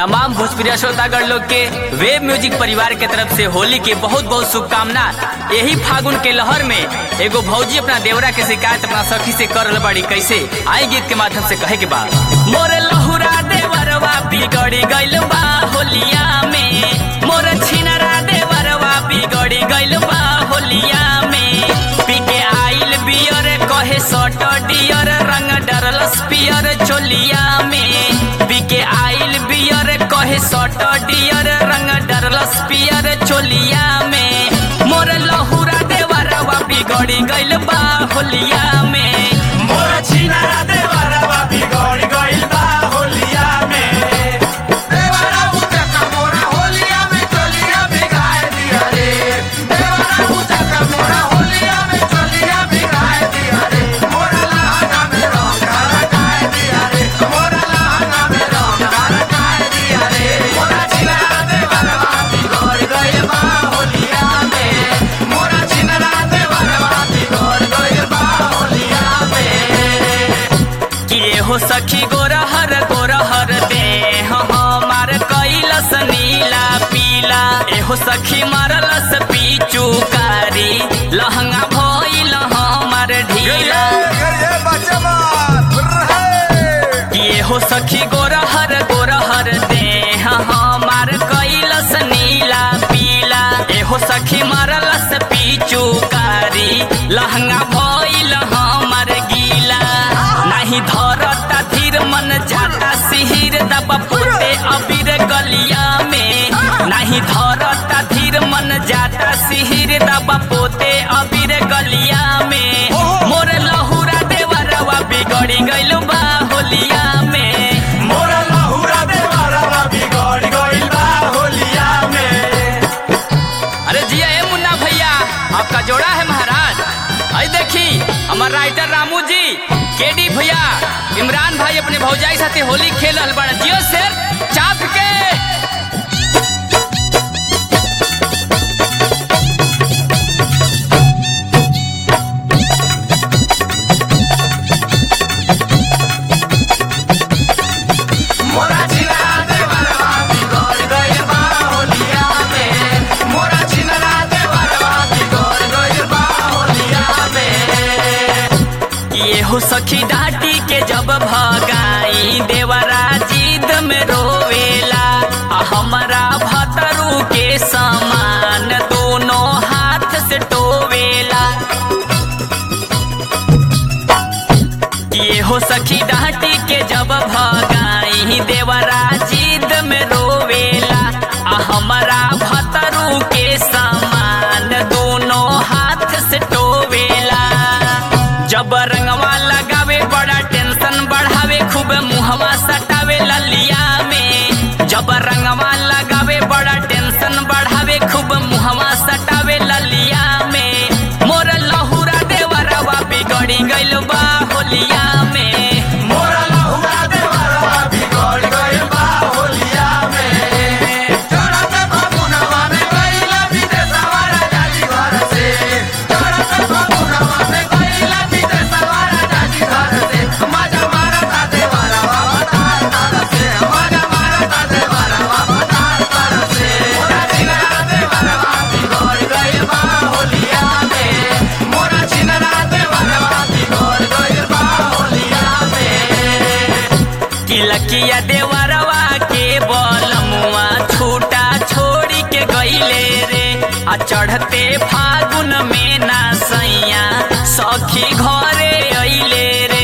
तमाम भोजपुरी श्रोतागण लोग के वेब म्यूजिक परिवार के तरफ से होली के बहुत बहुत शुभकामना यही फागुन के लहर में एगो भौजी अपना देवरा के शिकायत अपना सखी से कर रहल बाड़ी कैसे आई गीत के माध्यम से कहे के बा मोरे लहुरा देवरवा बिगड़ी गइल बा होलिया में मोरे छिनरा देवरवा बिगड़ी गइल बा होलिया में पी के आइल बियर कहे सट डियर रंग डरलस पियर चोलिया में पी के आइल बियर कहे सट डियर रंग डरलस पियर चोलिया में मोर लहुरा देवरवा बिगड़ी गइल बा होलिया में मोरा छिनारा देवरवा बिगड़ गइल बा होलिया में देवरा उचका मोरा होलिया में चलिया बिगाड़ दिया रे देवरा उचका मोरा होलिया में चलिया बिगाड़ दिया रे मोरा लहंगा में रंग लगाए दिया रे मोरा लहंगा में रंग लगाए दिया रे मोरा छिनारा देवरवा बिगड़ गइल बा होलिया में मोरा छिनारा देवरवा बिगड़ गइल बा होलिया में किए हो सखी गोरहर गोरहर दे हमार कैलस नीला पीला एहो सखी मारलस पीचू कारी लहंगा भइल हमार ढीला किए हो सखी गोरहर गोरहर दे हमार कैलस नीला पीला एहो सखी मारलस पीचू कारी लहंगा भइल हमार गीला नहीं धरता धीर मन जाता सिहिर दबा पोते अबीर गलिया में नहीं धरता धीर मन जाता सिहिर दबा पोते अबीर गलिया में मोर लहुरा देवरवा बिगड़ी गइल बा होलिया में मोरा लहुरा देवरवा बिगड़ गइल बा होलिया में अरे जिया ए मुन्ना भैया आपका जोड़ा है महाराज आई देखी हमार राइटर रामू जी केडी भैया इमरान भाई अपने भौजाई साथे होली खेल रहल बाड़े जियो शेर चाप के मोरा छिनरा देवरवा बिगड़ गइल बा होलिया में मोरा छिनरा देवरवा बिगड़ गइल बा होलिया में ये हो सखी डाटी के जब भगाई देवरा जिद में रोवेला आ हमरा भतरू के समान दोनों हाथ से टोवेला ये हो सखी डाटी के जब भगाई देवरा जिद में रोवेला आ हमरा भतरू के समान दोनों हाथ से टोवेला जब रंगवा लगावे बड़ा टेंशन बढ़ावे खूब मुहवा सटावे ललिया में जब रंगवा लगावे बड़ा टेंशन बढ़ावे खूब मुहवा सटावे ललिया में मोर लहुरा देवरवा बिगड़ी गइल बा होलिया में मोरा लहुरा देवरवा बिगड़ गइल बा होलिया में चढ़त फागुनवा में गइला विदेशवा राजा जी घर से चढ़त फागुनवा में गइला विदेशवा राजा जी घर से मजा मारता देवरवा बतार तर से मजा मारता देवरवा बतार तर से मोरा छिनरा देवरवा बिगड़ गइल बा होलिया में मोरा छिनरा देवरवा बिगड़ गइल बा होलिया में किलकिया देवरवा के बलमुआ छूटा छोड़ी के गइले रे आ चढ़ते फागुन में ना सैया सखी घरे अइले रे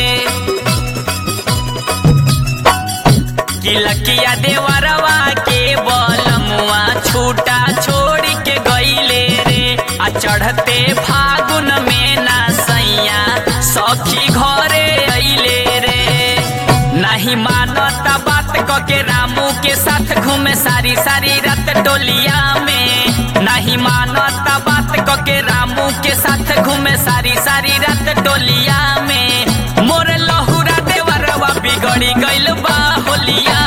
किलकिया देवरवा के बलमुआ छूटा छोड़ी के गइले रे आ चढ़ते फागुन में ना सैया सखी घरे अइले रे नहीं मानता बात क के रामू के साथ घूमे सारी सारी रात टोलिया में नहीं मानता बात क के रामू के साथ घूमे सारी सारी रात टोलिया में मोर लहुरा देवरवा बिगड़ी गइल बा होलिया